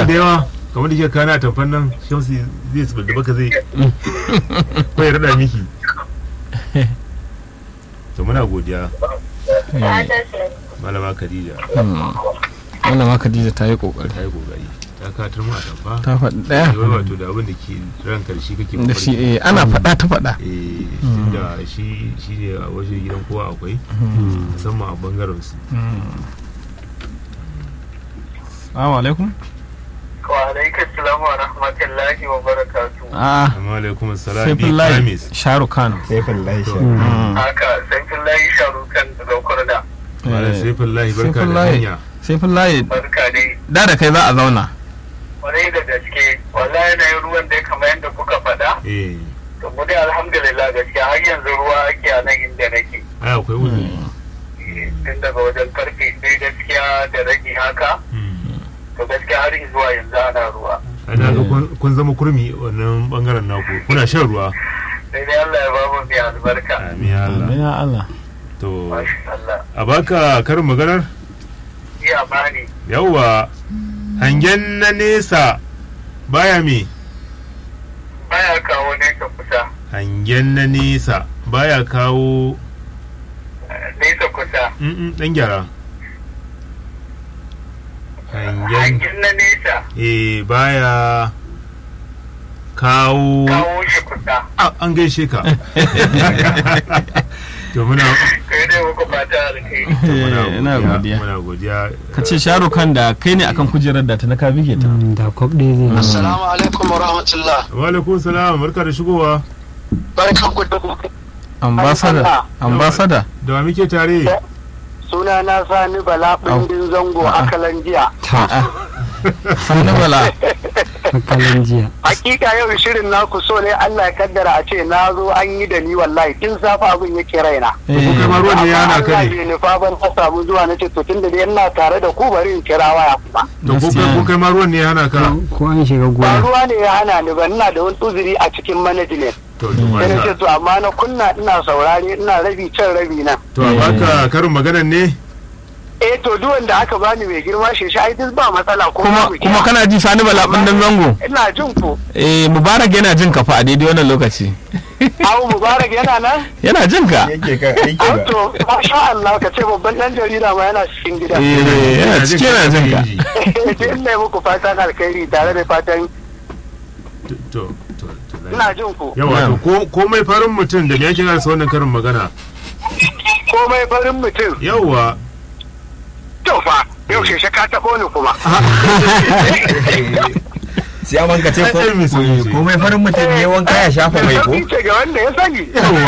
da yawa kamar da ke kana tamfan nan shamsu zai su da baka zai ko ya rada miki to muna godiya malama khadija wannan ma Khadija ta yi kokari ta yi kokari ta katar mu a tamfa ta faɗi ɗaya wai wato da abin da ke ranka da shi kake da shi mafarki. eh, ana faɗa ta faɗa eh tunda shi shi ne a waje gidan kowa akwai musamman a bangaren su Assalamu alaikum Wa alaikum salam wa rahmatullahi wa barakatu. ah amma alaikum assalam bi Saifullahi kamis Shahrukh Khan Saifullahi Shah. Haka Saifullahi Sharukan da kurda. malam Eh, saifullahi barka da Saifullahi. hanya Saifullahi Barka dai. da da kai za a zauna Kwarai da gaske. Wallahi na yi ruwan dai kamar yadda kuka faɗa. eh To mu dai alhamdulillah gaskiya har yanzu ruwa ake a nan inda nake. ai akwai uzuri Eh, Tun daga wajen karfe sai gaskiya da rage haka. To gaskiya har zuwa yanzu ana ruwa. ana ga kun- kun zama kurmi wannan bangaren naku kuna shan ruwa Sai dai Allah ya bamu mai albarka. amin ya Allah ya Allah to Masha Allah. a baka karin maganar Iya bani. yawwa hangen na nesa baya me Baya kawo nesa kusa. hangen na nesa baya kawo eh, Nesa kusa. Mm, dan gyara hangen Hangin na nesa. eh baya kawo Kawo shi kusa. Ah, an gaishe ka to muna Kai dai muku fata alkhairi. to muna Eh, ina godiya muna godiya ka ce Shahrukh Khan da kai ne akan kujerar da ta na ka bige ta da kwab ɗaya zai Assalamu alaikum wa rahmatullah. wa alaikum salam barka da shigowa Barkan ku da ambassador ambassador da wa muke tare Suna na Sani Bala Bindin Zango A'a. a Kalanjiya. Sani Bala makalan jiya Hakika yau shirin naku so ne Allah ya kaddara a ce na zo an yi da ni wallahi tun safa abin yake raina. ko kai ma ruwan ne ya hana ka Allah ne bai nufa ban na samu zuwa na ce to tun da dai ina tare da ku bari in kira waya kuma. to ko kai ko kai ma ruwan ne ya hana ka ko an shiga Ba gona ruwa ne ya hana ni ba ina da wani uzuri a cikin management. to to Sai na ce masha to amma na kunna ina saurare ina rabi can rabi nan. to a baka karin maganar ne Eh to duk wanda aka bani mai girma shi shi ai duk ba matsala kuma babu kuma kira. kana ji Sani Bala dan zango ina jin ku. eh Mubarak yana jin ka fa a daidai wannan lokaci Abu Mubarak yana nan? yana jin ka Yake kan aiki ba. to masha Allah ka ce babban dan jarida ma yana cikin gida. eh yana cikin yana jin ka Duk ne muku fatan alkhairi tare da fatan to to to to ina jin ku. yawa to ko komai farin mutum da me yake gasa wannan karin magana Komai farin mutum. yawa To fa yau sheshe ka taɓo ni kuma. Siyaman ka ce ko Ai, ai, mai sauki ce. komai farin mutum ne wanka ya shafa mai ko? Sauki ce ga wanda ya sani.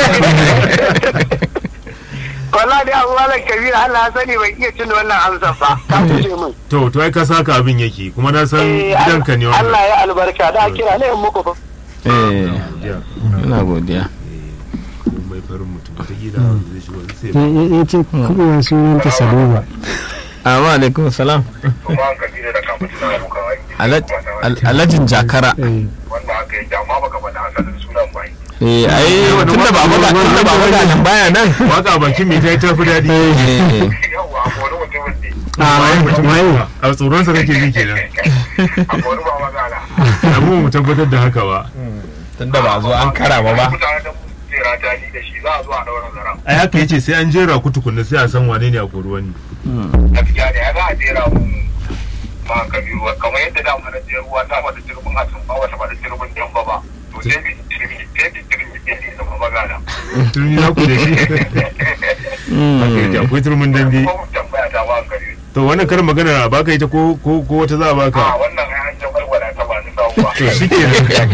Walla dai abu malam kabira Allah ya sani bai iya cin wannan amsar ba. Ka fice min. to to ai ka saka abin yake kuma na san Eh, gidanka ne wannan Allah ya albarka da kira ne in muku fa. eh Ya, ina godiya komai farin mutum ta gida zai shigo sai ya ce kuɓewa sunanta saluba amma alaikum salam Kuma kabira da kamar suna muka aiki. Alaj- Al- alhajin jakara Eh, Wanda aka yi dama baka faɗa asalin sunan bai. eh ai tunda ba maga tunda ba maga nan baya nan waka bakin mai ta yi tafi daɗi eh Yawwa a wani mutumin ne. waye mutum waye? a tsoron sa kake ji kenan A wani ba magana. abu mu tabbatar da haka ba Tunda ba a zo an kara ba ba. Mutane da jera ta ni da shi za a zo a daura zara. ai haka yace sai an jera ku tukunna sai a san wane ne a kori wani Gaskiya ne ya za a jera mu ma kabiru kamar yadda da mana jera ruwa ta mata turbin a sun ba wata mata turbin jamba ba. To sai bi turmi sai bi turmi sai bi zama magana. turmi na ku da shi haka yake akwai turmin dambe Ko tambaya ta ba kabiru. to wannan karin magana a baka ita ko ko ko wata za a A baka wannan ai an jabar ta ba ni sabuwa. to shi ke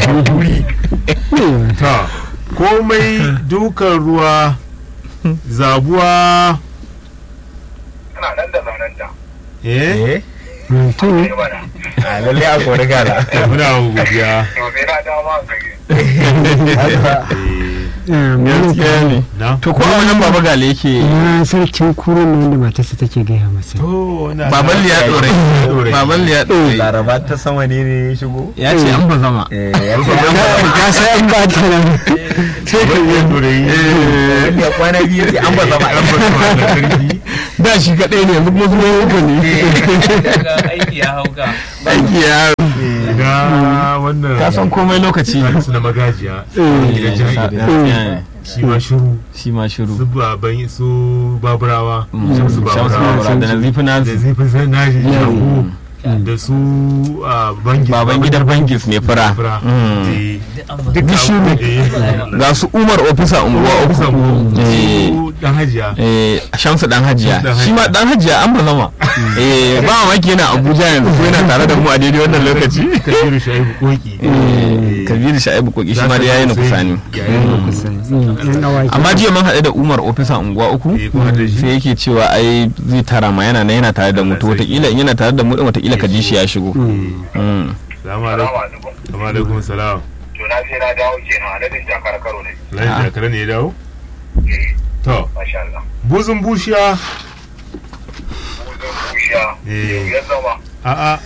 ta komai dukan ruwa zabuwa Ina nan da zanen ta. eh Eh? to Ne bana. A lalle a kori gala. muna godiya To sai na dawo ma kabiru. Eh, gaskiya ne na to ko a wannan baba gale yake na sarkin kuro ne wanda matarsa take gaya masa to na baban liya dore Ɗorai. baban liya dore Laraba ta sama ne ne ya shigo? ya ce an ba zama Eh, ya ce ka sai an ba ta nan sai ka yi dorayi wani ya kwana biyu ce an ba zama. da shi kadai ne yanzu kuma su ne aiki ya hauka aiki ya ga wannan ka san komai lokaci Salisu na magajiya gidan jihar Eh, shi ma shiru shi ma shiru su baban su baburawa Mm. shamsu Shamsu baburawa Babura da Nazifi da Nazi zifin sai nashi shago da su a bangis baban gidar bangis mai fura Mm. Eh, duka Bishiru. eh, ga su umar ofisa unguwa kusan uku Eh, su dan hajiya eh, shamsu dan hajiya Dan shi ma Hajiya. dan hajiya an ba zama eh ba mamaki yana abuja yanzu ko yana tare da mu a daidai wannan lokaci kabiru shaibu koki Eh, kabiru sha'ibu koki shi ma da yayi na kusani yan awaki amma jiya mun haɗu da umar ofisa unguwa uku Eh, kun haɗu da shi? sai yake cewa ai zai tara ma yana nan yana tare da mu to wataƙila in yana tare da mu din wataƙila ka ji shi ya shigo Mm. salamu Salamu alaikum alaikum. salamu alaikum salam To na je na dawo kenan a dadin jakar karo ne. lai jakara ne ya dawo to Masha Allah. buzun bushiya Buzun bushiya. Eh. Ya zama a'a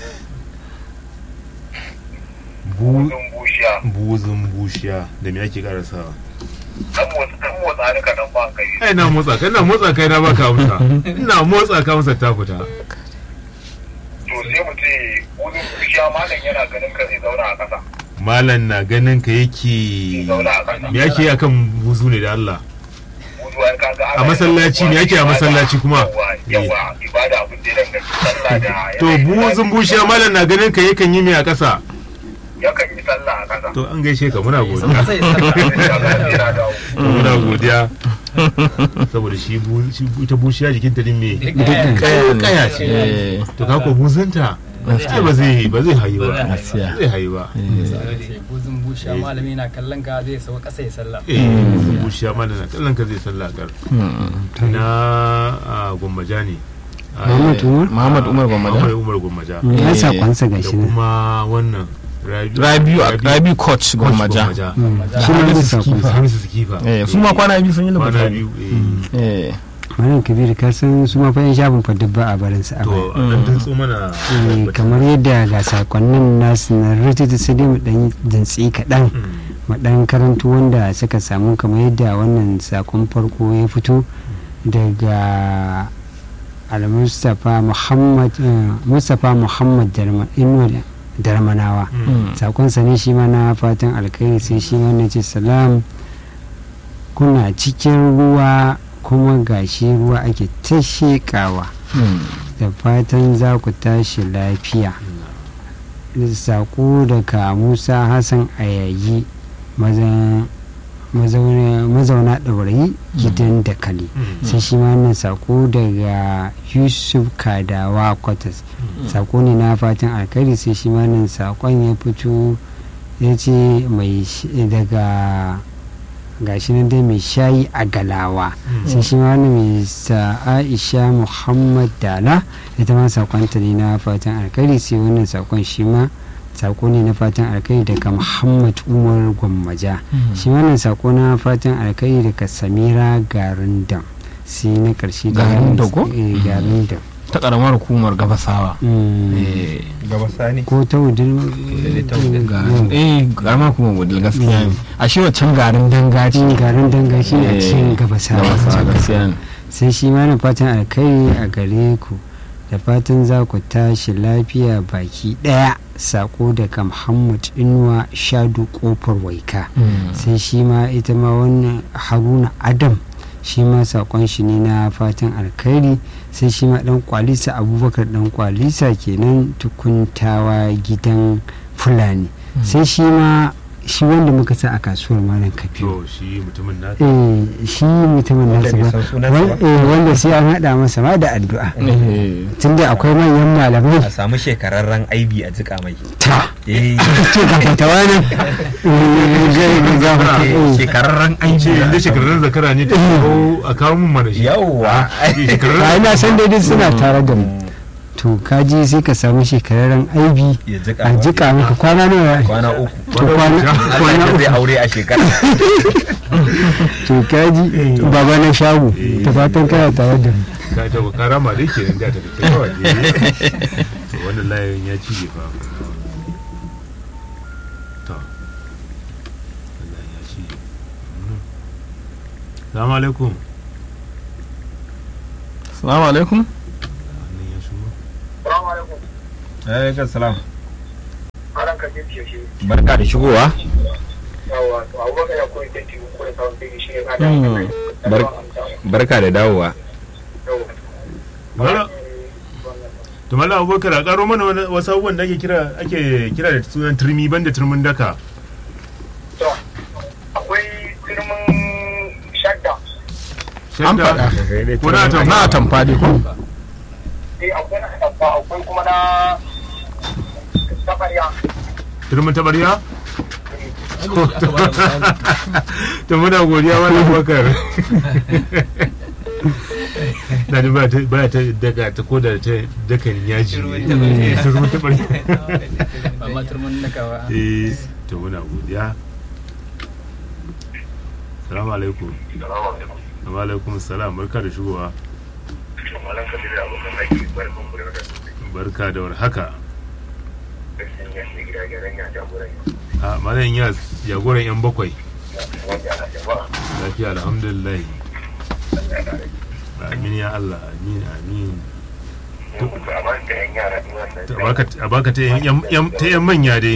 Bu- buzun bushiya. buzun bushiya da me ake karasawa Dan motsa dan motsa ni kaɗan ba kai. ai na motsa kai na motsa kai na baka amsa ina motsa ka amsa ta fita To sai mu ce buzun bushiya malam yana ganin ka zai zauna a ƙasa. malam na ganin ka Zai yake zauna a ƙasa. me ake yi akan buzu ne da Allah Buzu ai kaga ana A masallaci ne, yake a masallaci kuma? Yawa yawa ibada abin da ya danganci sallah da. to buzun bushiya malam na ganin ka yakan yi me a ƙasa Yakan yi sallah a ƙasa. to an gaishe ka muna godiya Sai na dawo. To muna godiya saboda shi bu- shi bu- ita bushiya jikin ta din me Kaya ne. kaya ce Eh, to ka ko buzunta ai ba zai ba zai hayu ba Gaskiya. zai hayu ba buzun busha malami na kallon ka zai sau kasa ya sallah eh buzun bushiya malam na kallon ka zai sallah kar mm. na a gwammaja ne A- Muhammad Umar? Muhammad Umar Gwammaja. Muhammad Umar gwammaja ya Eh, sakonsa da gashi nan kuma wannan Rabiu Rabiu Rabiu coach Gwammaja shi ne da sakonsa Hamisu Sikifa eh su ma kwana biyu sun yi kwana lokaci biyu eh. eh malam kabir ka san su ma fa yan shafin fa duk ba a barin su a to baya an dantso mana Eh, kamar yadda ga sakonnin nasu na rututu sai dai mu dan dantsi kaɗan Mm. mu dan karanto wanda suka samu kamar yadda wannan sakon farko ya fito daga al-mustapha muhammad eh, mustapha muhammad Darma- Inuwa darmanawa Mm. sakonsa ne shi ma na fatan alkhairi sai shi ma na ce salam kuna cikin ruwa kuma gashi ruwa ake ta shekawa Mm. da fatan za ku tashi lafiya sako daga musa hassan ayayi maza- mazauna mazauna ɗaurayi gidan dakali Mm. sai shi ma wannan sako daga yusuf kadawa kwatas sako ne na fatan alkhairi sai shi ma nan sakon ya fito ya ce mai sh- daga gashi nan dai mai shayi a galawa sai shi ma wannan mai sa aisha muhammad dala ita ma sakonta ne na fatan alkhairi sai wannan sakon shi ma sako ne na fatan alkhairi daga muhammad umar gwammaja shi wannan sako na fatan alkhairi daga samira garin dam sai na karshe da Garin Dam ko? Eh, garin dam ta karamar hukumar gabasawa Mm. eh gaba sani ko ta wudin garin eh karamar hukumar wadil gaskiya ne a shi wancan garin danga ce garin danga shi ne a cikin Eh, gabasawa gabasawa gaskiya ne sai shi ma na fatan alkhairi a gare ku da fatan za ku tashi lafiya baki daya sako daga muhammad inuwa shadu kofar waika Mm. sai shi ma ita ma wannan haruna adam shi ma sakon shi ne na fatan alkhairi sai shi ma dan kwalisa abubakar dan kwalisa kenan tukuntawa gidan fulani sai shi ma shi wanda muka sa a kasuwar malam kafiyo to shi mutumin na eh shi mutumin Wanda nasu bai ba san sunansa Wan- ba. eh, wanda sai an haɗa masa ma da addu'a Eh, tunda akwai manyan malamai a samu shekararren aibi a jika mai ta eh ce ga fatawa nan shekararren ce aibi inda shekarun zakara ne ta kawo a kawo mun mana shi yawwa shekarun ba ina san daidai suna tare da mu to kaji sai ka samu shekararren aibi ya jika a jika maka kwana nawa kwana uku to kwana Allah kwana ya zai uku aure a shekara to kaji baba na shago da fatan kana tare da mu ka ta ka rama dai kenan da ta ta kawai to wannan layin ya cije fa to wannan ya cije Mm. Assalamu alaikum Assalamu alaikum wannan ya shigo Salamu alaikum. alaikum salam Alan ka ke fiye shi barka da shigowa yawa to abubakar ya koyi tanti ko da sabon fegi shi ne ba Hmm, bar- barka da dawowa Mala- to mala abubakar a karo mana wani- wasu abubuwan da ake kira ake kira da sunan turmi banda turmin daka to akwai turmin shadda an Shadda- faɗa ko na tamfa? na tamfa dai ko eh akwai na shadda akwai kuma na safariya turmin tabarya to muna godiya wani abubakar na ji ba ta ba ta daga ta ko da ta dakan yaji Turmin Eh, tabarya. turmin tabarya ba ma turmin nakawa eh to muna godiya salamu alaikum wa alaikum salam barka da shigowa malam kabir abokan aiki barkan ku da barka da warhaka gaskiya ya shi gida gyaran ya jagoran a malam yas jagoran yan bakwai wanda ana jama'a lafiya alhamdulillah amin ya Allah amin amin ne ku a ban da yan yara din wannan Ta baka a baka ta yan yan- ta yan manya dai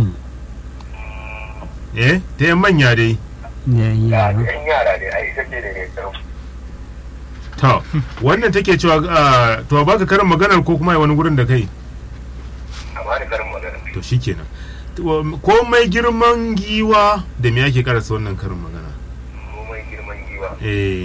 eh ta yan manya dai ya yi ya yawa yan yara ne ai ita ce da ne tsaro to wannan take cewa ah, to a baka karin maganar ko kuma wani gurin da kai amma da karin magana to shikenan To, komai girman giwa da me ake karasa wannan karin magana komai girman giwa eh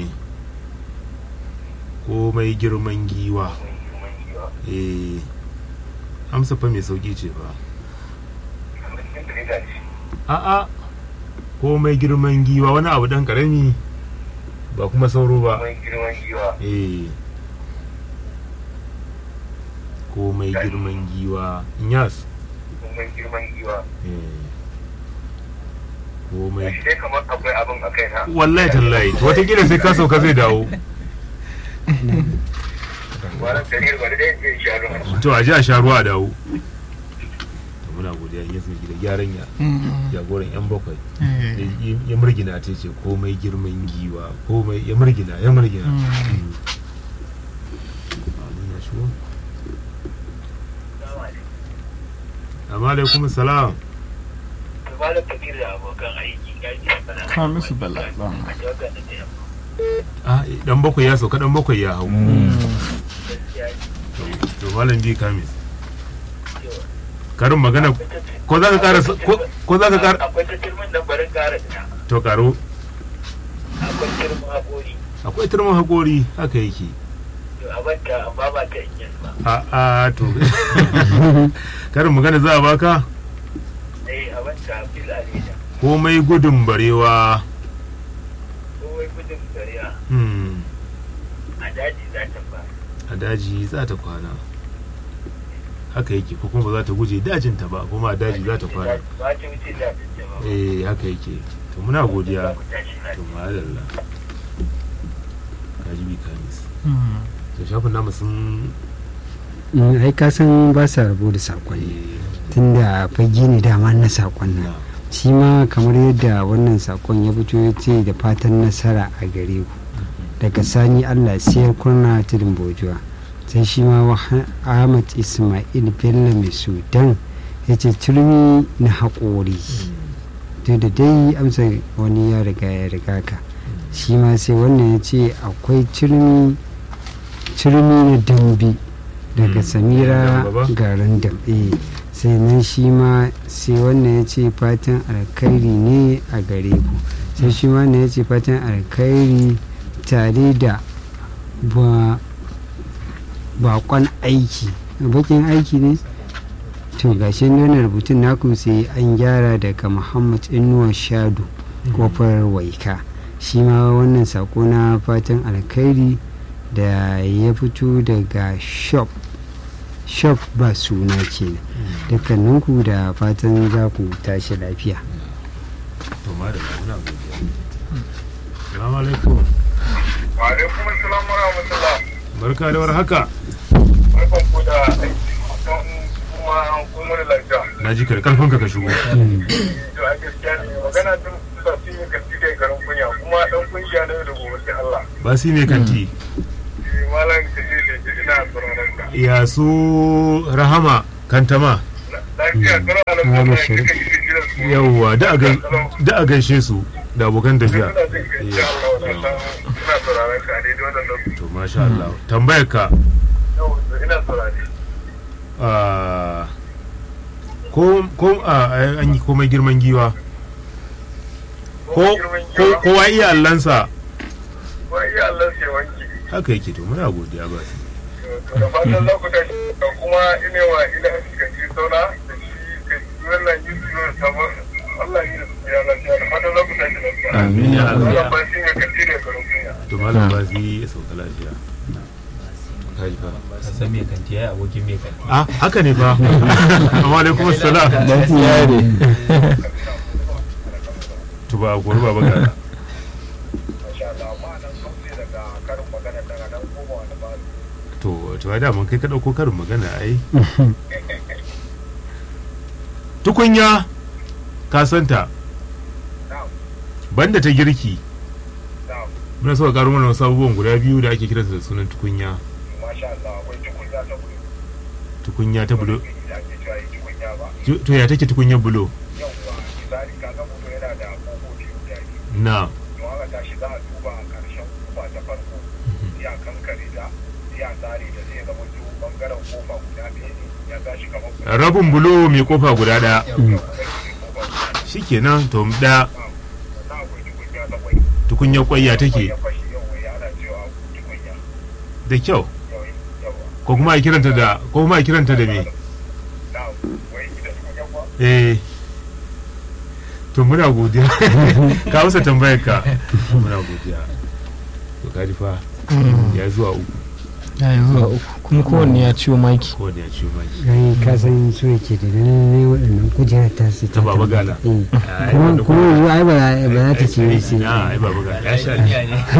komai girman giwa komai girman giwa eh amsa fa mai sauki ce ba amma cikin da ita ce a'a komai girman giwa wani abu dan karami ba kuma sauro ba komai girman giwa eh komai girman giwa inyas komai girman giwa eh ya komai shi dai kamar akwai abin a kai na wallahi tallahi to wataƙila sai ka sauka zai dawo wannan dalilin wani dai zai sha ruwa to a ji a sha ruwa a dawo to muna godiya in yasa gida gyaran ya jagoran yan bakwai Ya- ya murgina ta ce komai girman giwa komai ya murgina ya murgina Mm. Amin ya shigo. amma alaikum salam malam kabir da abokan aiki gaji a bana Hamisu Bala. a jawagar da ta yamma ah dan bakwai ya sauka dan bakwai ya hau gaskiya ne to malam bi kamis karin magana ko za ka kara ko ko za ka kara akwai ta turmin nan barin kara ina to karo akwai turmin haƙori akwai turmin haƙori haka yake to a banta amma ba ta in ba a a to karin magana za a baka eh a banta fil alida komai gudun barewa kowai gudun gariya hmm, a daji za ta ba a daji za ta kwana haka yake ko kuma ba za ta guje dajinta ba kuma a daji za ta kwana ba ta wuce za ta ce ba eh haka yake to muna godiya ku tashi na to madalla kaji bi kamis to shafin namu sun Mm, ai ka san ba sa rabo da sakonni eh, tunda fage ne dama na sakon nan na shi ma kamar yadda wannan sakon ya fito ya ce da fatan nasara a gare ku daga sani allah siyar kurna tudun bojuwa sai shi ma Wah- ahmad ismail bello mai sudan ya ce turmi na haƙori duk da dai amsa wani ya riga ya riga ka shi ma sai wannan ya ce akwai turmi turmi na dambe daga Mm. samira Damba ba? garin dambe sai nan shi ma sai wannan ya ce fatan alkhairi ne a gare ku sai shi ma wannan ya ce fatan alkhairi tare da ba bakon aiki bakin aiki ne to gashi nuna rubutun naku sai an gyara daga muhammad inuwa shadu kofar waika shi ma wannan sako na fatan alkhairi da ya fito daga shop shop ba suna kenan dukkaninku da fatan za ku tashi lafiya to madalla muna godiya salamu alaikum wa alaikum assalam wa rahmatullah barka da warhaka barkan ku da aiki don kuma kuma da lafiya na ji ka da karfin ka ka shigo to a gaskiya ne magana tun sassi ne kan tike garin kunya kuma dan kungiya ne da gobe sai Allah ba si mai kanti Eh, malam ka ce da ina tsoron ka ya su rahama kantama lafiya lafiya kalau Ah, alamun da Bashir. kika yi jiran su yawwa da a gai- da a gaishe su da abokan tafiya Ina jin ka insha Allah na san ina sauraron ka a daidai wannan lokaci to masha Allah tambayar ka yau ina saurare ah, ko ko ah, an yi komai girman giwa ko ko kowa iya allansa Ba iya Allah sai wanki haka yake to muna godiya ba su to da fatan za ku tashi da kuma ina wa ina ka ji sauna da shi ka ji wannan yusufu sabon Allah ya yi ya lafiya da fatan za ku tashi lafiya Amin ya Allah. Allah ba shi ne ka tire ka rufiya to malam ba su ya sauka lafiya Ka ji fa. ka san me kanti yayi abokin me kanti ah haka ne fa amma alaikum assalam gaskiya ne to ba gori ba bagara masha Allah amma nan sauke daga karin magana daga nan koma wani ba to to ai da mun kai ka dauko karin magana ai tukunya ka santa na'am banda ta girki na'am muna so ka karo mana wasu abubuwan guda biyu da ake kiransu da sunan tukunya masha Allah akwai tukunya ta bulo tukunya ta bulo da ake cewa yi tukunya ba to to ya take tukunyar bulo yawwa misali kaga mutum yana da kofofi guda biyu na don haka tashi za a duba a ƙarshen kofa ta farko sai a kankare ta sai a tsare da zai zama to bangaren kofa guda ɗaya ne ya tashi kamar guda rabin bulo mai kofa guda daya yawwa kai ne kofa guda shikenan to daya sannan akwai tukunya ta kwai tukunyar kwai ya take ya fashi yawwa ya ana cewa tukunya da kyau yawwa yawwa ko kuma a kiranta da ko kuma a kiranta da me na wai ita tukunya kuwa eh to muna godiya ka amsa tambayar ka muna godiya to ka ji fa ya zuwa uku ya yi zuwa uku kuma kowanne ya ciwo maki kowane ya ciwo maki rai ka san su yake da ne waɗannan kujerar ta su Ta Baba Gala. Eh. Ai, kuma wanda kuma yanzu ai ba za- ba za ta ce ai, sai na ai baba ga ya sha ne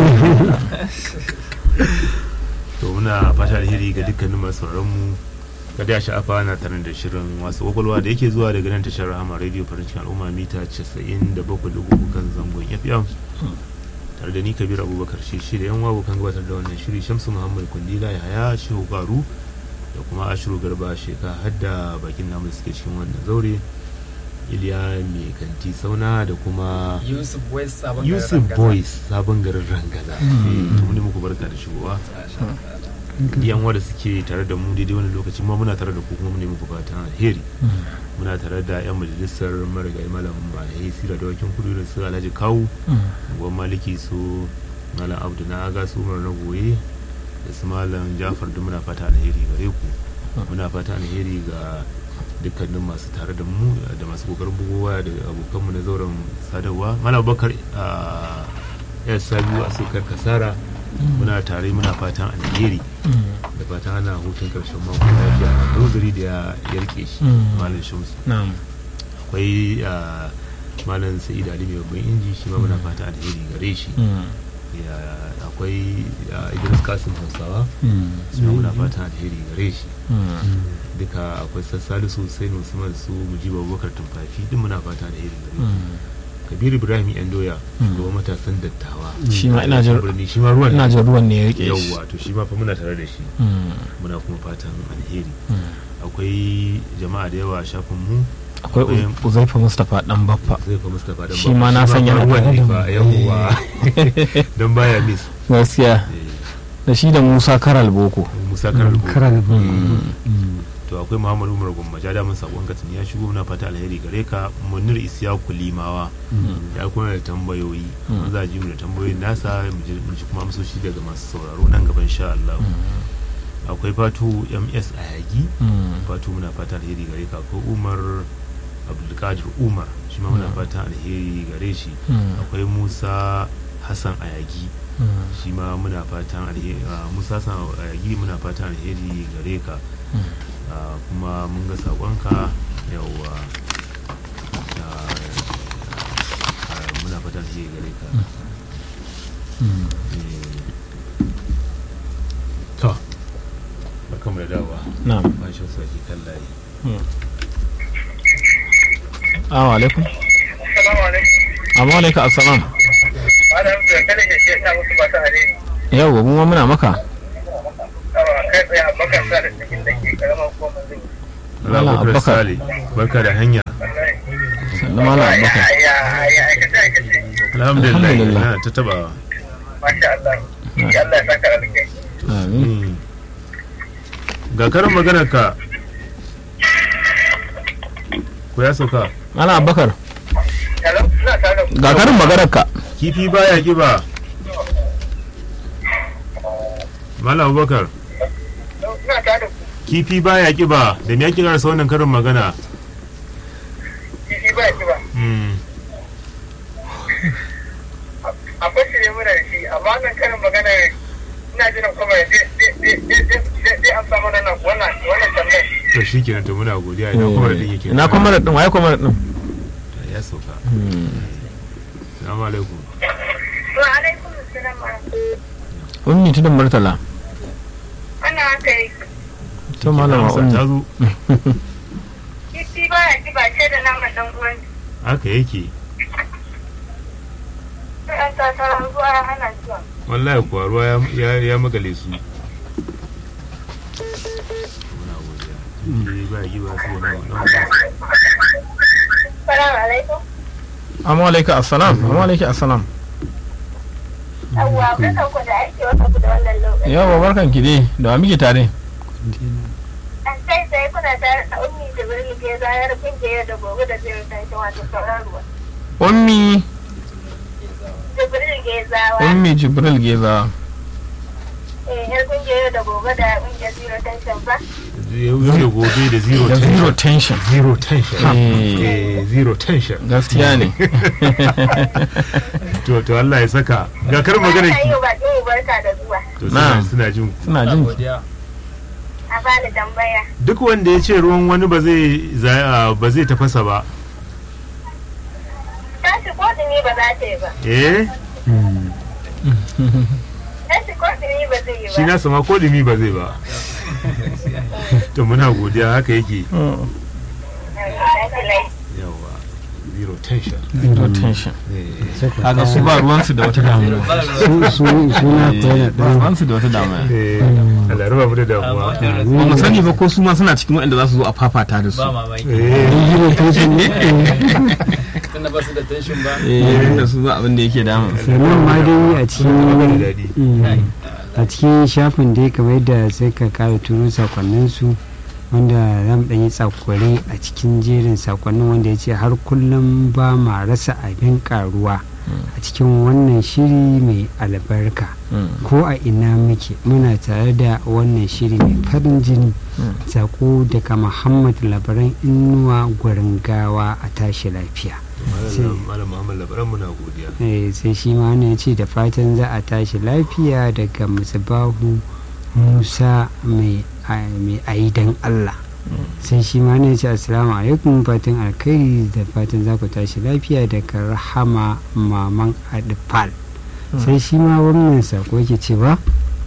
to muna fata alheri ga dukkanin masu sauraron mu kada ya sha'afa na tare da shirin wasu kwakwalwa da yake zuwa daga nan tashar rahama radio farin cikin al'umma mita 97.3 kan zangon fm tare da ni kabir abubakar shi shi da yan wawo kan gabatar da wannan shiri shamsu muhammad kundila ya haya shehu garu da kuma ashiru garba sheka hadda bakin namu da suke cikin wannan zaure iliya mai kanti sauna da kuma Yusuf West sabon yusuf garin Rangaza. boys sabon garin rangaza Eh, to ne muku barka da shigowa yan wanda suke tare da mu daidai wani lokaci ma muna tare da ku kuma mu ne muku fatan alheri muna tare da yan majalisar marigayi malam malayi sira da wakin kudu da su alhaji kawu gwan maliki su malam abdu na aga su umar na goye da su malam jafar duk muna fata alheri gare ku muna fata alheri ga dukkanin masu tare da mu da masu kokarin bugowa da abokanmu na zauren sadarwa malam bakar a yar sabiu a sukar kasara muna tare muna fatan alheri da fatan ana hutun karshen mako lafiya da uzuri da ya yarke shi Mm. malam shamsu na'am akwai ah, malam sa'id ali mai babban inji shi ma muna fata alheri gare shi Ya- akwai ah, idris kasim hausawa shi ma muna fata alheri gare shi duka akwai sassalisu sai usman su mujiba abubakar tumfafi duk muna fata alheri gare shi kabiru ibrahim yan doya shugaban matasan dattawa Shi ma ina jin- birni shi ma ruwan ina jin ruwan ne ya rike shi yawwa to shi ma fa muna tare da shi Mm. muna kuma fatan alheri Mm. akwai jama'a da yawa a shafin mu akwai Uz- uzaifa mustapha dan baffa zai fa mustapha dan Shi ma na san yana ruwan tare ne da fa mu. yawwa dan baya miss gaskiya Eh, da shi da musa karal boko musa karar karal to akwai muhammad umar gumma ja damun sakon katin ya shigo muna fata alheri gare ka munir isyaku limawa ya kuma da tambayoyi mun za a ji mu da tambayoyin nasa mu ji mu ji kuma amsoshi daga masu sauraro nan gaban sha Allah akwai fatu ms ayagi fatu muna fata alheri gare ka akwai umar abdulkadir umar shi ma muna fata alheri gare shi akwai musa hassan ayagi shi ma muna fatan alheri ah, musa hassan ayagi muna fatan alheri gare ka Ah, kuma mun ga sakonka yawwa Ah, ah, muna fatan alheri gare ka Eh, to barkamu da dawowa na'am ba shi wasu ake kan layi assalamu alaikum Assalamu alaikum. amma alaikum assalam Malam da kada ke ce ta musu ba ta alheri. yau mu ma muna maka Awa kai tsaye a bakar sa da cikin da ke karamar ko mun zai. Malam Abubakar Abubakar. Sale barka da hanya sannan malam abubakar ya ya aikace aikace alhamdulillah Alhamdulillah. na ta tabawa masha Allah ya Allah ya saka alkai amin Mm. ga karin maganar ka ko ya sauka malam abubakar hello ina tare da ku ga karin maganar ka kifi baya kiba Malam Abubakar ina tare da ku kifi baya kiba da me ake karasa wannan karin magana kifi ba ki ba Mm. akwai shi ne muna da shi amma nan karin magana ina jiran kuma zai amsa mana nan wannan wannan tambayar to shi kenan to muna godiya ina kuma da yake ina kwamar din waye kwamar din ya sauka assalamu alaikum wa alaikum assalam wa ummi tudun murtala wannan haka yi to malama Amsa ummi ta zo kifi ba ya ki ba ce da naman dan uwan haka yake ɗan tatarar ruwa ya hana zuwa wallahi kuwa ruwa ya- ya ya magale su muna godiya kifi baya kiba sai na na salamu alaikum amma alaika assalam amma alaika assalam yawwa kuka ku da aiki wata ku da wannan lokaci yawa barkan ki dai da wa muke tare an sai sai kuna tare da ummi da birni ke zayar kungiyar da gobe da zai tashi wato sauran ruwa ummi jibril ke zawa ummi jibril geza eh yar kungiyar da gobe da kungiyar zero tension ba yau da gobe da zero da zero tension tension zero tension Eh. eh zero tension gaskiya ne to to Allah ya saka ga kar magana Ana ki yi wa bakin mu barka da zuwa to suna Na'am. suna jin ku. suna jin ki. godiya a bani tambaya duk wanda ya ce ruwan wani ba zai za- ba zai tafasa ba tashi ko dumi ba za ta yi ba eh tashi ko dumi ba zai yi shi ba na sama ko dumi ba zai ba to muna godiya haka yake Mm, Tashi lai. yawa zero tension zero tension eh kaga su ba ruwansu da wata damuwa su su suna koyar ba da ruwansu da wata damuwa eh Allah raba mu da damuwa ba mu sani ba ko su ma suna cikin waɗanda za su zo a fafata da su ba mamaki eh zero tension ne tunda ba su da tension ba eh da su ba abin da yake damun su sannan ma dai a da cikin dadi Mm. a cikin shafin dai kamar yadda sai ka kara turo sakonninsu wanda zan ɗan yi tsakware a cikin jerin sakonnin wanda ya ce har kullum ba ma rasa abin karuwa a cikin wannan shiri mai albarka Mm. ko a ina muke muna tare da wannan shiri mai farin jini Mm. sako daga muhammad labaran inuwa gwarin gawa a tashi lafiya malam malam Muhammad labaran muna godiya Eh, sai shi ma ne ya ce da fatan za a tashi lafiya daga musubahu musa mai a- mai aidan allah sai shi ma ne ya ce assalamu alaikum fatan alkhairi da fatan za ku tashi lafiya daga rahama maman adifal sai shi ma wannan sako yake cewa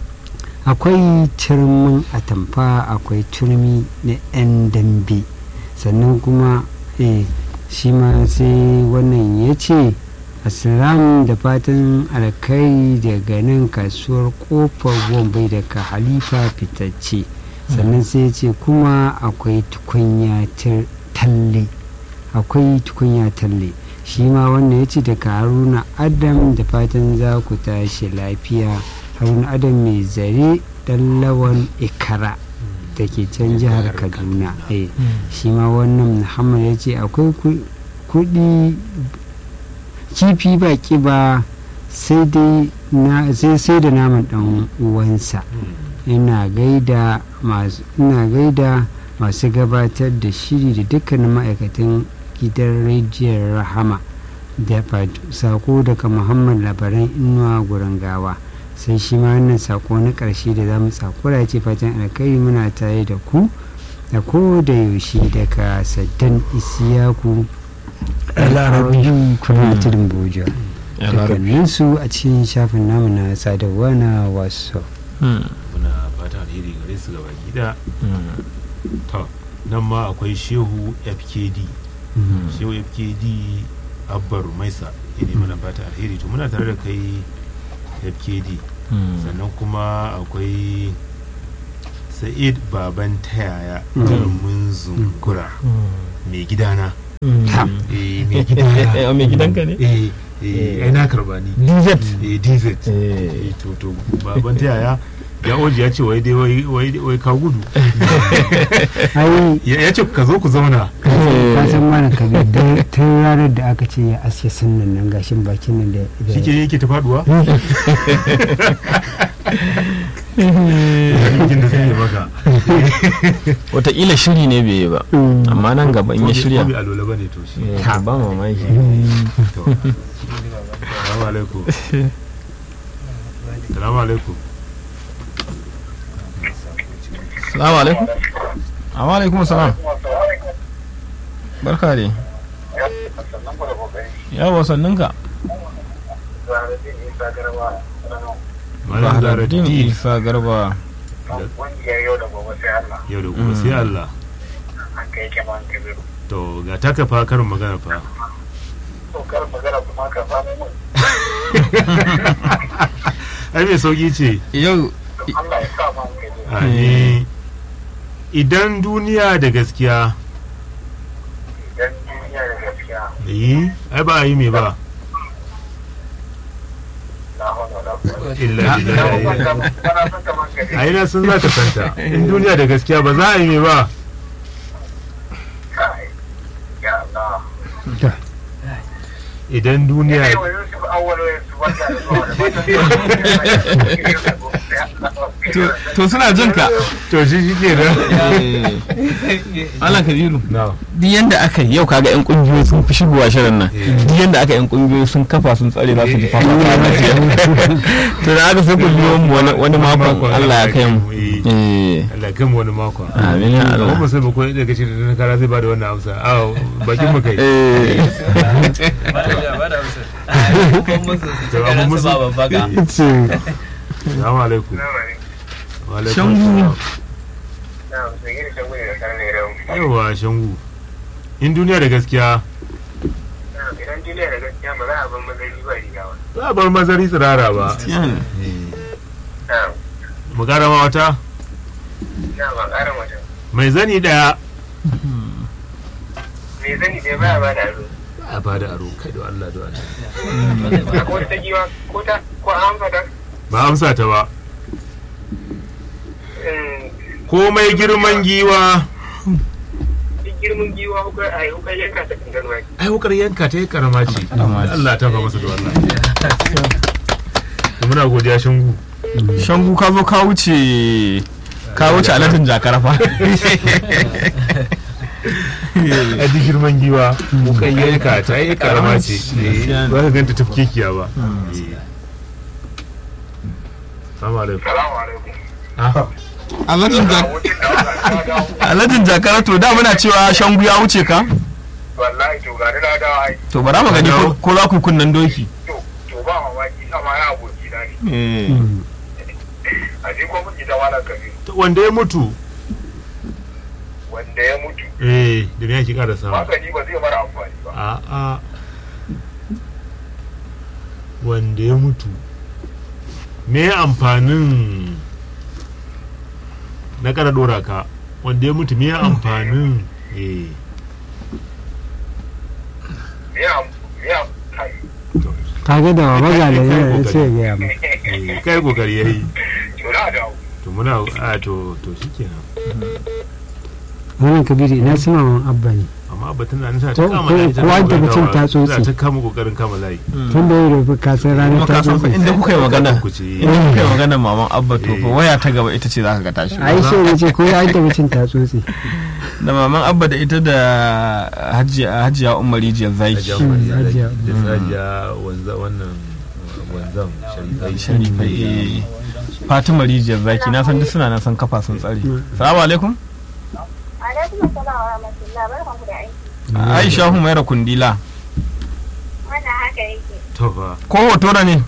akwai turmin atamfa akwai turmi na 'yan dambe sannan kuma eh, shi ma sai wannan ya ce assalamu da fatan alkai daga nan kasuwar kofar wambai daga halifa fitacce sannan sai ya ce kuma akwai tukunya tir- talle akwai tukunya talle shi ma wannan ya ce daga haruna adam da fatan za ku tashi lafiya haruna adam mai zare dan lawan ikara da ke can jihar kaduna eh shi ma wannan muhammad ya ce akwai ku- kudi kifi ba kiba sai dai na sai sai da naman dan uwansa ina gaida masu ina gaida masu gabatar da shiri da dukkanin ma'aikatan gidan rediyon rahama da fat- sako daga muhammad labaran inuwa gurin gawa sai shi ma wannan sako na ƙarshe da za mu tsakura ce fatan alkhairi muna tare da ku da ko da yaushe daga saddan isiyaku larabi kuma tudun boja dukkaninsu a cikin shafin namu na sadarwa na wasu Mm. muna fata alheri gare su gaba gida Mm. to nan ma akwai shehu fkd shehu fkd abbar maisa ya ne mana fata alheri to muna tare da kai fkd Mm. sannan kuma akwai sa'id baban tayaya jarumin zungura mai gidana eh mai gidana Eh, mai gidanka ne? eh eh ai na karba ni DZ. eh DZ Eh. eh to to baban tayaya ya oji ya ce wai dai wai wai wai ka gudu ai ya ya ce ka zo ku zauna ka san mana ka ga dai tun ranar da aka ce ya aske sunnan nan gashin bakin nan da da- shike yake ta faduwa aikin da suke maka Wataƙila shiri ne bai yi ba. Amma nan gaba in ya shirya. ko bai alola bane to shi Eh, Ba mamaki. to assalamu alaikum assalamu alaikum Salamu alaikum. Amma alaikum salam. Barka dai. Yawa sanninka. malam Bahraddin Zahraddin Isa Garba. Ƙungiyar yau da gobe sai Allah yau da gobe sai Allah an kai ke man kabiru. to ga taka fa karin magana fa To kar magana kuma ka samu mun. ai mai sauki ce Yau Allah ya sa man kabiru. Amin. idan duniya da gaskiya Idan duniya da gaskiya yi ai ba a yi me ba na hana da kuma. illa Na billahi kwanta kana son ka man kabiru. ai na sun za ka santa in duniya da gaskiya ba za a yi me ba Kai. Ya Allah. idan Ina duniya yi wa Yusuf awwal su wanda da zuwa da matan to suna jin ka. to shi shi ke nan Allah Kabiru. na Duk yanda aka yi yau kaga yan kungiyoyi sun fi shigowa shirin nan. Duk yanda aka yan kungiyoyi sun kafa sun tsare za su ji fafa To da aka sai ku biyo mu wani wani makon Allah ya kai mu. Eh. Allah kan wani mako Amin ya Allah. Kuma sai mu koyi daga shi da na kara zai bada wannan amsa a bakin mu kai Eh. To, amma musu- ce Assalamu alaikum Wa alaikum Shangu. assalam. Na, sai gini shan gudu da karne da yawa shangu in duniya da gaskiya idan duniya da gaskiya ba za a ban mazari ba riga ba. za a bar mazari tsirara ba Na, mu gara ma wata na ba ƙara mutum. mai zani daya Me zani dai baya ba da aro. a ba da aro kai da Allah da Allah Ko ta giwa ko ta ko an fada. ba amsa ta ba komai girman giwa Duk girman giwa ko a yi hukar yanka ta kan ganuwa. ai wukar yanka ta yi karama ce Allah ta fa masa da wannan To muna godiya shangu Shangu ka zo ka wuce ka wuce alatin jakarafa. a duk girman giwa wukar yanka ta yi karama ce Eh, ba ka ganta tafkekiya ba Eh. Assalamu alaikum Salamu alaikum. Ah, Alatin A jakarafa. wucin da aka dawo. Alatin jakara to da muna cewa shangu ya wuce ka? Wallahi to gani na dawo ai. To bara mu gani ko- ko za ku kunnan doki. To to ba mamaki sama ya aboki na ne. Eh. A je ko muke da wala kabiru. to wanda ya mutu Wanda ya mutu. eh da me yake kara sama Magani ba zai mara amfani ba. a'a wanda ya mutu me amfanin na kara dora ka wanda ya mutu me amfanin eh Me ya me ya kai. kaga da baba ga da yana ce ga ya mu eh, kai kokari yayi To na dawo. to muna a to to shikenan wannan kabiru ina su maman abba ne amma batun na nisa ta Ko- kama ko- layi, ko an tana taɓa cin kokarin tatsotsi? tana ta kama kokarin kama layi tun da yau da ka san ranar Kuma ta ka san fa zo inda kuka yi magana. ku ce Kuka yi magana maman Abba to fa Eh. waya ta gaba ita ce za ka ga tashi. ai sai ne ce ko ya taɓa cin tatsotsi Da maman Abba da ita da Hajiya Hajiya Umar Rijiyar Zaki. Hajiya Mariya da Hajiya. da Hajiya wanza wannan wanzan sharifai Sharifai. eh. Fatima Rijiyar Zaki na san duk suna nan san kafa sun tsare. Salamu alaikum. Alaikum assalam wa rahmatullah barkanku da aiki. Aisha Humaira Kundila. Wannan haka yake. to fa Ko hotora ne?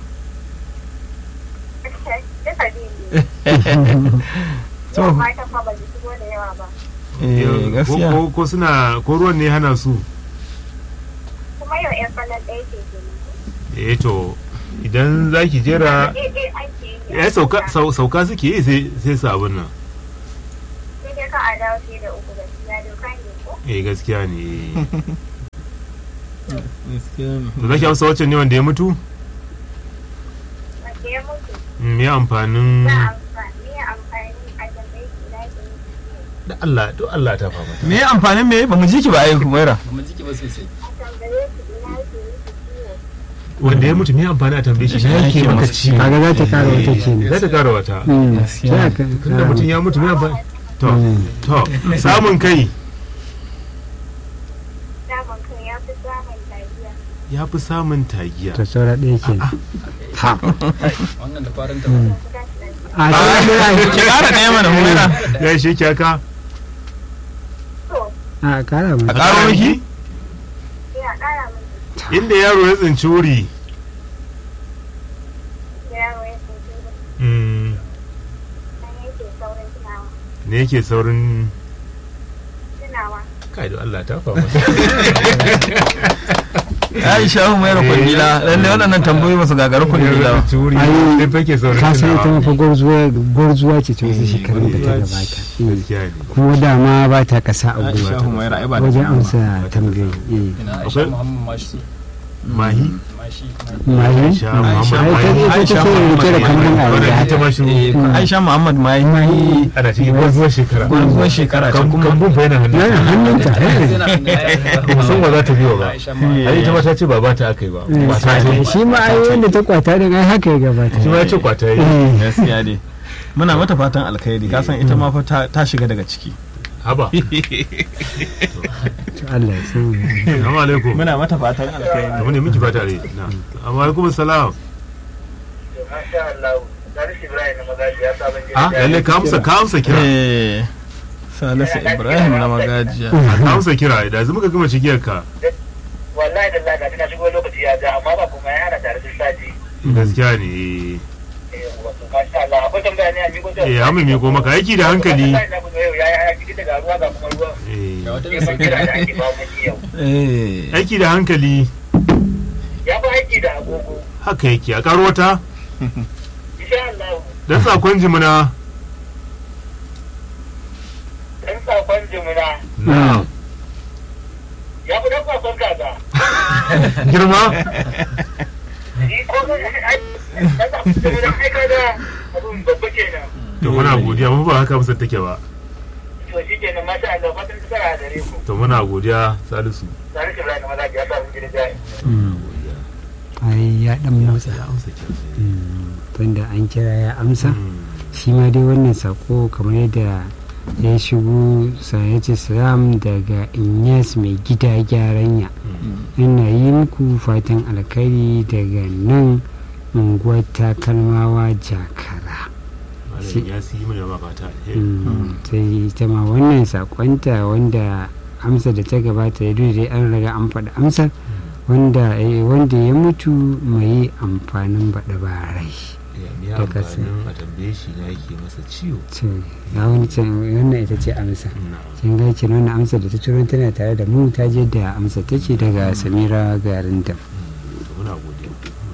Duka biyu. To. Yau matan fa ba su shigo da yawa ba. Eh ko gaskiya. ko- ko suna ko ruwan ne hana su Kuma yau ƴan falon ɗaya ce ke eh to idan za ki jera Daidai ake yi. ya sauka sau- sauka suke yi sai sai su abin nan a dawo sai da uku gaskiya doka ne ko eh gaskiya ne gaskiya ne to zaki amsa wacce ne wanda ya mutu wanda ya mutu Mm, me amfanin za a amfani me amfani a tambayi shi na ke yi da Allah to Allah ta fama me amfanin me ba mu ji ki ba ai Humaira ba mu jiki ba sosai a tambaye shi ina ke yi ciwo wanda ya mutu me amfani a tambaye shi shi yake maka ciwo kaga za ta kara wata ce ne za ta kara wata Mm, Gaskiya. za ka- tunda mutum ya mutu me amfani to to samun kai samun kan ya fi samun lafiya ya fi samun tagiya to saura ɗaya ke ha wannan da farin ta ba a saura ɗaya ki kara ɗaya mana Humaira ya shi kyaka to a kara a mai karo miki ya kara mai inda yaro ya tsinci wuri yaro ya tsinci mm, nan yake saurin tunawa ne yake saurin tunawa kai da Allah ta fama Aisha Humaira Kwandila lalle waɗannan tambayoyi ba su gagara Kwandila ba wuri Ai, sai fake saurin ka san ita tunawa. mafa gwarzuwa gwarzuwa ce ta wasu Eh, shekarun da ta gwarzuwa ce. gabata Mm. gaskiya ne kuma dama ba ta kasa a Aisha gwiwa Humaira ai ba da wajen kuma ba. amsa tambayoyi eh. ina Akwai- aisha muhammad mashi mahi mashi mahi Aisha Aisha Muhammad ai ta mahi ita Aisha ce rike da Muhammad kambun a wadda yanzu ita ma shi Eh, Aisha Muhammad ma yi ana cikin gwarzuwar shekara gwarzuwar shekara ce Kam- kuma kambun fa yana hannun yana hannunta ba mu san wa za ta biyo ba aisha ma ai ita ma ta ce ba ba ta aka yi ba Eh, ba ta ce shi ma ai wanda ta kwata din ai haka ya gabata shi ma ya ce kwata yi Eh, gaskiya dai muna mata fatan alkhairi ka san ita ma fa ta- ta shiga daga ciki haba to Allah ya san assalamu alaikum muna mata fatan alkhairi da mu ne miki fata ne na amma alaikum assalam Masha Allah, Salisu Ibrahim na magaji ya sabon gida. ah lalle ka amsa ka amsa kira eh Salisu Ibrahim na magajiya ka amsa kira da yanzu muka gama cigiyar ka Wallahi da Allah na shigo lokaci ya ja amma ba kuma ya ana tare da sati. gaskiya ne Eh, wato Masha Allah, akwai tambaya ne a miko ta. eh amma me ko maka aiki da hankali Wallahi na kuma yau ya ya cikin daga ruwa ga kuma ruwa. eh ga wata Ke da ban kira da ake ba mu yau. eh aiki da hankali Ya fi aiki da agogo. haka yake a karo wata Insha Allah, dan sakon jimina dan sakon jimina na ya fi dan sakon kaza. girma Ni ko dan sakon jimina ai kaga abun babba kenan. to muna godiya mun ba haka amsar take ba To shi kenan Masha Allah, fatan tsara da ku. to muna godiya salisu Salisu Ibrahim na magaji ya sabon gida jai. ai ya dan motsa ya amsa kira Mm, tunda an kira ya amsa Mm. shi ma dai wannan sako kamar yadda ya shigo ya ce salam daga inyas mai gida gyaranya ina yi muku fatan alkhairi daga nan unguwar takalmawa jakara malam ya si mana ba fata alheri Mm, sai ita ma wannan sakonta wanda amsa da ta gabata ya dai an riga an faɗi amsar wanda eh, wanda ya mutu mai amfanin baɗa barai ya mi da kasa. amfanin a tambaye shi na yake masa ciwo to ga wani can wannan ita ce amsa na kin ga kenan wannan amsa da ta ciro tana tare da mu ta je da amsa take daga Samira Garinda to muna godiya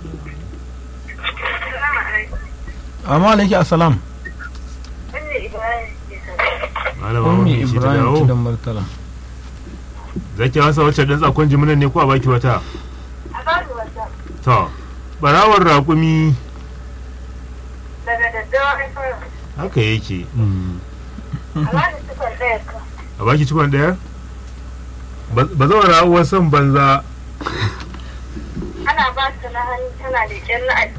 amma alaiki assalam wannan ibrahim ke sauka malama ummi mun ce ta Ibrahim dawo kidan Murtala zaki masa wacce dan sakon jiminan ne ko a baki wata a bani wata to barawar raƙumi daga daddawa ai fara haka yake a bani sifar ɗaya ka a baki cikon ɗaya ba zawar rawar son banza ana ba su na hannu tana da ƙyan na aji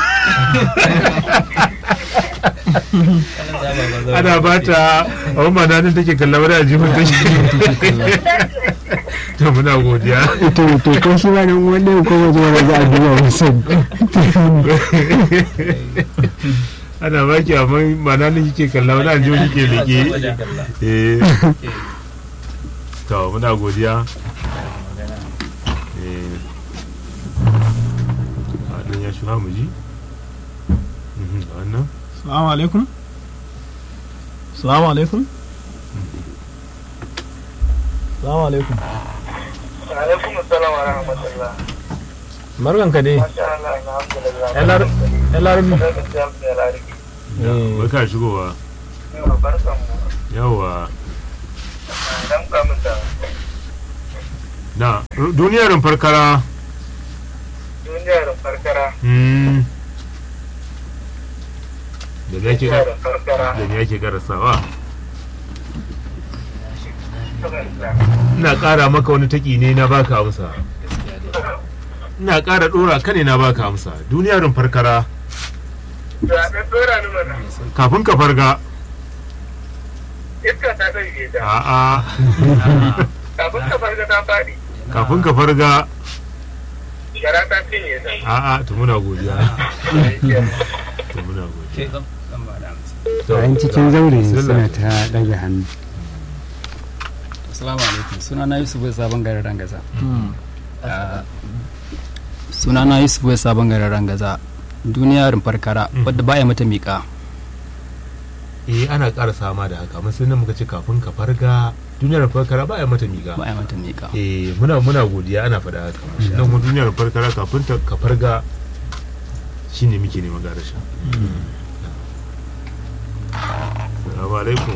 ana ba ta a wani mananin take kalla wani ajihun take to muna godiya to to ko shi ba nan wannan ko waje wani za a duba musan ana baki amma mananin kike kalla wani ajihun kike leke eh to muna godiya eh a ɗan ya shuha mu ji Mhm, da wannan Assalamu alaikum. Assalamu alaikum. Assalamu alaikum. Alaikum assalam wa rahmatullah. Barkan ka dai. Masha Allah, alhamdulillah. Yan larabi. Barkan da ya lariki. bai ka shigowa Yawa, barkan mu. yawa dan kamun da na duniyar farkara duniyar farkara mm. da me yake duniyar farkara da me yake karasawa ina ƙara maka wani taki ne na baka amsa ina ƙara ɗora ka ne na baka amsa duniyar farkara da ɗan tsora ni mana kafin ka farga iska ta ɗauke ta a'a kafin ka farga ta faɗi kafin ka farga gara ta cinye ta a'a to muna godiya to muna godiya zan zan ba da amsa To, bayan cikin zaure bismillah. suna ta ɗaga hannu assalamu alaikum suna na yusuf bai sabon garin rangaza Ah, suna na yusuf bai sabon garin rangaza duniya rumfar kara wadda baya mata miƙa eh ana ƙara sama da haka mun sanin muka ce kafin ka farga duniyar farkara ba ya mata miƙa baya mata miƙa eh muna muna godiya ana faɗa haka nan kuma duniyar farkara kafin ta ka farga shine muke neman garasha salamu alaikum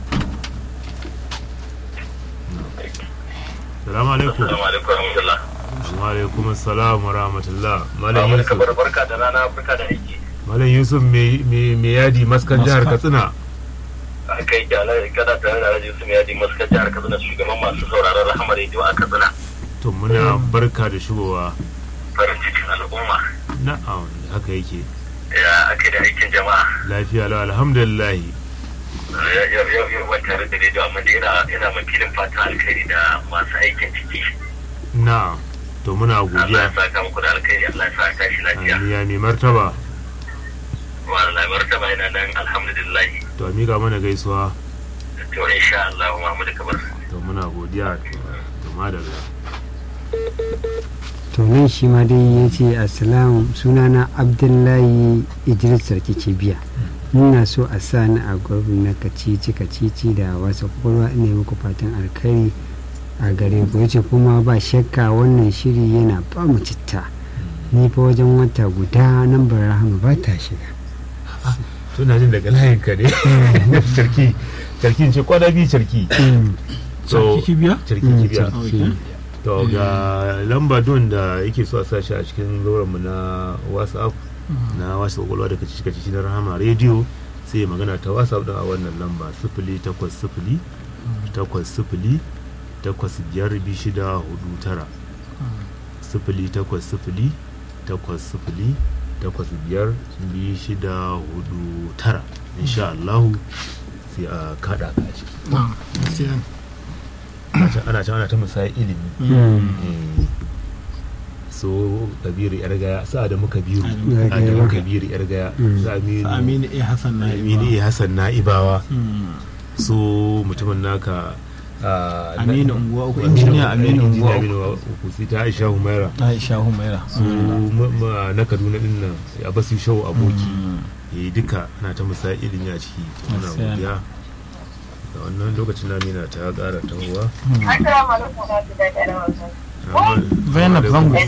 salamu alaikum Assalamu alaikum warahmatullah. wa alaikum assalam wa rahmatullah malam Barka yusuf bar- barka da rana barka da aiki. malam yusuf me me me yadi maskan jihar katsina Aka yi kyala kada tare da Alhaji Yusuf Yadi Maskar jihar Katsina shugaban masu sauraron Rahama Radio a Katsina. to muna barka da shigowa Farin cikin al'umma. na'am haka yake Ya ake da aikin jama'a. lafiya lau alhamdulillah Yau yau yau yau ban tare da rediyo amma da ina ina makilin fatan alkhairi da masu aikin ciki. na to muna Allah godiya ya saka muku da alkhairi Allah ya sa ka tashi lafiya. ya mai martaba Wallahi martaba ina nan alhamdulillah. to a miƙa mana gaisuwa To insha Allah Muhammadu Kabar. to muna godiya to madalla to nan shi ma dai ya ce assalamu sunana abdullahi idris sarki biya muna so a sa ni a gurbin na kacici kacici da wasu kwakwalwa ina yi muku fatan alkhairi a gare ku ya ce kuma ba shakka wannan shiri yana ba mu citta ni fa wajen wata guda nan rahama ba ta shiga to na jin daga layin ka ne sarki sarki ce kwana biyu sarki to kibiya sarki kibiya Sarki. to ga lamba don da yake so a sa shi a cikin zauren mu na whatsapp na wasu kwakwalwa da kaci kaci na rahama rediyo sai ya magana ta whatsapp din a wannan lamba sifili takwas sifili takwas sifili takwas biyar biyu shida hudu tara sifili takwas sifili takwas sifili takwas biyar biyu shida hudu tara insha Allahu sai a kada ka a ciki ana can- ana can ana ta musayar ilimi Eh, so kabiru yar gaya sa da muka biru Yar a da gaya. muka biru yar gaya Mm. sa aminu aminu a hassan na aminu iya hassan na'ibawa so mutumin naka ah, na- Aminu Unguwa Uku, injiniya Aminu Unguwa Uku. Aminu uku sai ta aisha humaira aisha humaira su ma- ma- na kaduna din nan a basu shau aboki eh duka ana ta musa ilimi a ciki to muna Gaskiya. godiya da wannan lokacin na mina ta ƙara tahowa Assalamu alaikum wa rahmatullahi wa barakatuh. Zainab Zango. Wannan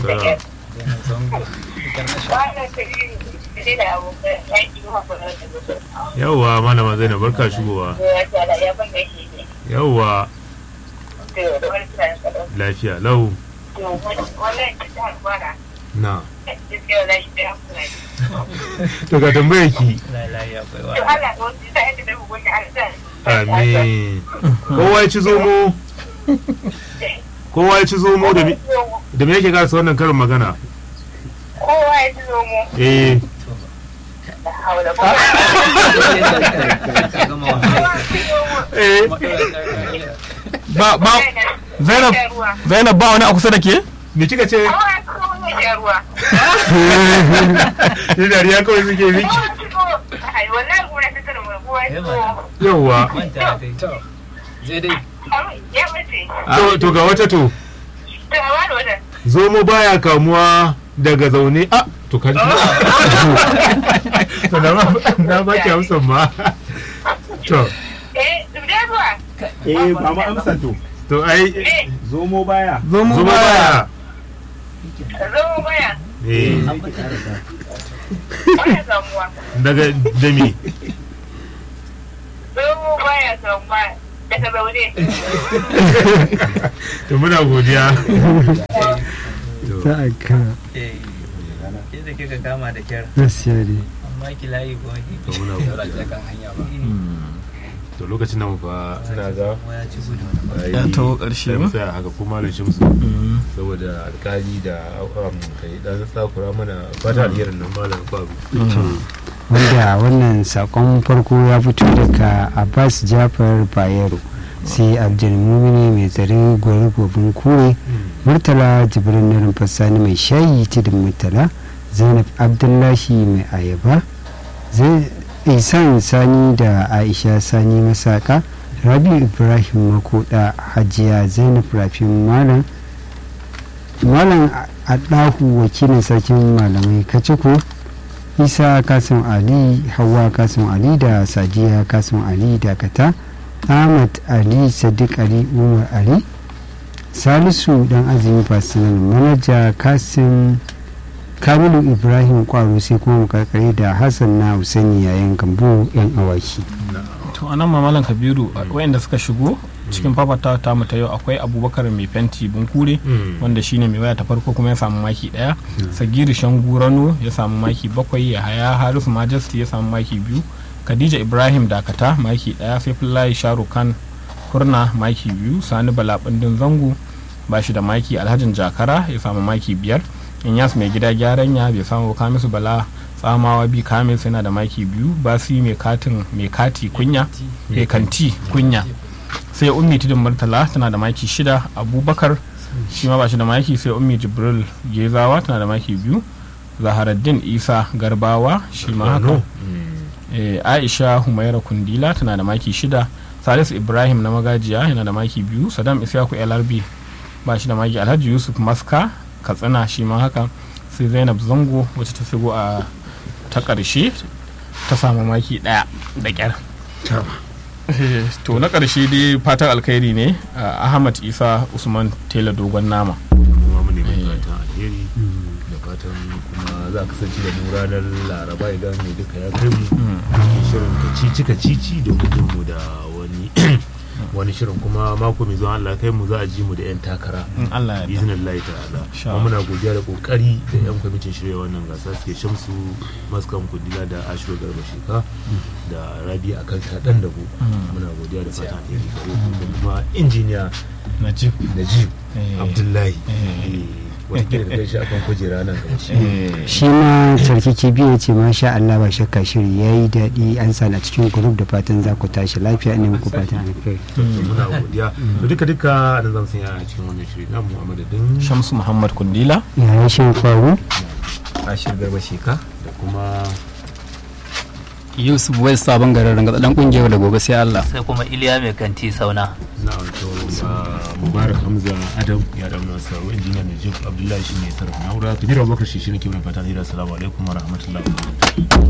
shiri ne da abokan aiki kuma kuma da gudu. yawwa malama zainab barka shigowa Ya ce ala ya ban da shi ne. yawwa To, da wani tunanin kaɗan. lafiya lau To, wannan ta ta harkwara. na Gaskiya za shi da hankula ne. to ga tambayar ki To, Allah da wasu ta yadda da hukunci Allah ta. amin kowa ya ci zomo kowa ya ci zomo da me- da me yake gasa wannan karin magana Kowa ya ji zomo. eh Da haula ba. eh ba ba Zainab Zainab ba wani a kusa da ke me kika ce Kowa ya zo mu sha ruwa. ni dariya kawai suke miki Kowa ya zo. Ai, wallahi gura ta tsara mu kowa ya zo. yawwa to zai dai Ya bace. to to ga wata to To, a wani wajen. zomo baya kamuwa daga zaune a to kan to na ba na ba ki amsan ma to Eh, zubda ruwa. Eh, ba mu amsa to. to ai Eh, Zomo baya. zomo zomo baya baya zomo baya. eh Baya samuwa. daga da me Zomo baya samuwa daga zaune. to muna godiya za a kama ke da kika kama da kyar gaskiya ne amma ki layi ko ki to muna godiya kan hanya ba to lokacin nan fa ina ga ya ci gudu Ya taho ƙarshe sai mu ba? tsaya haka kuma da shimsu saboda alkali da um, kai dan tsakura mana fata alherin nan malam babu wanda wannan sakon farko ya fito daga abbas jafar bayero sai abdulmumini mai tsare gwari gobin kure murtala jibrin na rumfassani mai shayi tudun murtala zainab abdullahi mai ayaba zai isan sani da aisha sani masaka rabi ibrahim makoda hajiya zainab rafin malam malam adahu wakilin sarkin malamai kaciko isa kasim ali hawa kasim ali da sadiya kasim ali dakata ahmad ali sadiq ali umar ali salisu dan azumi personal manaja kasim kamilu ibrahim kwaro sai kuma makarkare da hassan na husaini yayin gambo yan awaki to anan mamalan kabiru wayanda suka shigo cikin fafatawa ta mu ta yau akwai abubakar mai fenti bunkure wanda shine mai waya ta farko kuma ya samu maki daya sagiri shangurano ya samu maki bakwai ya haya harisu majesty ya samu maki biyu khadija ibrahim dakata maki daya saifullahi sharukan kurna maki biyu sani bala bindin zango ba shi da maki alhajin jakara ya samu maki biyar inyas mai gida gyaran ya bai samu kamisu bala tsamawa bi kamis yana da maki biyu basi mai katin mai kati kunya mai kanti kunya sai ummi tudun murtala tana da maki shida abubakar shi ma ba shi da maki sai ummi jibril gezawa tana da maki biyu zaharaddin isa garbawa shi ma haka Eh, aisha humaira kundila tana da maki shida salisu ibrahim na magajiya yana da maki biyu sadam isyaku lrb ba shi da maki alhaji yusuf maska katsina shi ma haka sai zainab zango wacce ta shigo a ta ƙarshe ta samu maki ɗaya da ƙyar Eh, to na ƙarshe dai fatan alkhairi ne ah, ahmad isa usman tela dogon nama kuma mu neman fatan alheri da fatan kuma za a kasance da mu ranar laraba idan mai duka ya kai mu cikin shirin kacici kacici domin jin mu da wani wani shirin kuma mako mai zuwa Allah kai mu za a ji mu da yan takara in allah ya yarda. izinin Allah ta'ala Sha kuma muna godiya da kokari da yan kwamitin shirya wannan gasa suke shamsu maskan kudila da ashiru garba sheka da rabi a kan shaɗan da ku muna godiya da fatan alheri gare ku da kuma injiniya najib najib Eh. abdullahi Eh. wata da kai shi akan kujera nan gaba shi Eh, shi ma sarki kibiya ce masha Allah ba shakka shiri ya yi daɗi an sa na cikin grup da fatan za ku tashi lafiya ne muku fatan alkhairi to muna godiya to duka duka da zan sanya a cikin wannan shiri namu a madadin shamsu muhammad kundila yayin shan faru ashir garba sheka da kuma yusuf wai sabon garin ranga dan kungiyar da gobe sai Allah sai kuma iliya mai kanti sauna na wato mubarak hamza adam ya dan nasa injiniya najib abdullahi shi ne sarrafa na'ura kabiru abubakar shi shi ne ke mai fata da assalamu alaikum wa rahmatullahi wa barakatuh